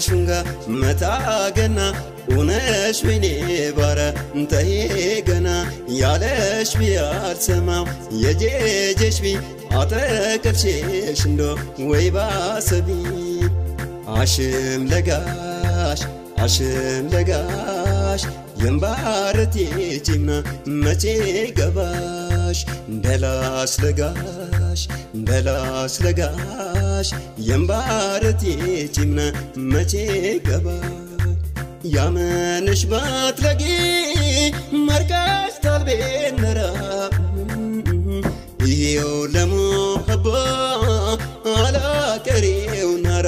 ሹንጋ መታገና ኡነሽ ወይኔ ባረ እንተሄ ገና ያለሽ ቢያልሰማው የጄጄሽ ቢ አተቀልሼሽ እንዶ ወይ ባሰቢ አሽም ለጋሽ አሽም ለጋሽ የምባረት ጂምና መቼ ገባሽ እንደላስ ለጋሽ እንደላስ ለጋሽ የምባረት ጂምና መቼ ገባሽ ያመንሽ ባትለጊ መርቃሽ ታልቤነራ ይሄው ለሙሐባ አላቀሬው ናራ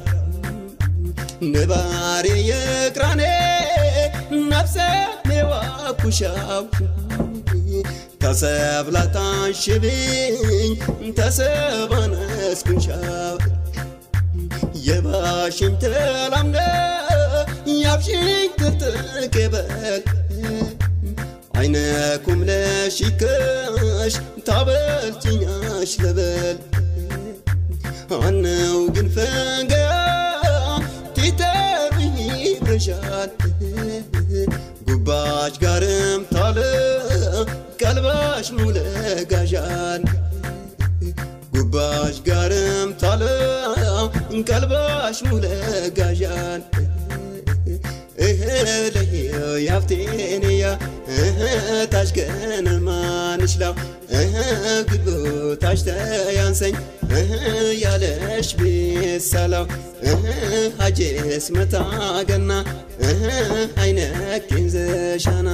ንባሬ የቅራኔ ነፍሰ ሜዋኩሻው ተሰብላታንሽብኝ ተሰባነስኩንሻው የባሽኝ ተላምደ ያብሽኝ ትጥቅበል አይነ ኩምለሽከሽ ታበልጭኛሽ ለበል አነው ግን ፈንገ ቲተርኝ ይብረሻል ጉባሽ ጋርም ታለ ቀልባሽ ሙለጋዣል ጉባሽ ጋርም ታለ ቀልባሽ ሙለጋዣል እህለየው ያፍቴንያ ታሽገነ ማንችላው ግቦ ታሽተያንሰኝ ያለሽ ቤሳላው ሀጄስ መታገና አይነኬን ዘሻና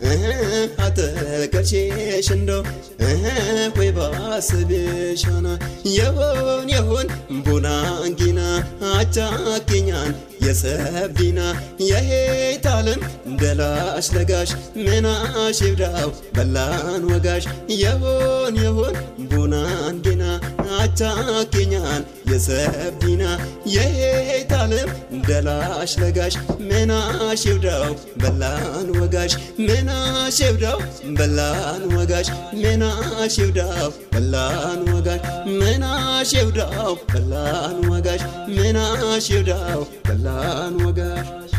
አተቀልሼሽ እንዶ ወይ ባስብሻና የሆን የሆን ቡናንጊና አቻኬኛን የሰብዲና የሄት ዓለም ደላሽ ለጋሽ ምናሽ ይብዳው በላን ወጋሽ የሆን የሆን ቡናንጊና አቻኬኛን የሰብዲና የሄት ዓለም ደላሽ ለጋሽ ምናሽ ይብዳው በላን ወጋሽ ምናሽ ይብዳው በላን ወጋሽ ምናሽ ይብዳው በላን ወጋሽ ምናሽ ይብዳው በላን ወጋሽ ምናሽ ይብዳው በላን ወጋሽ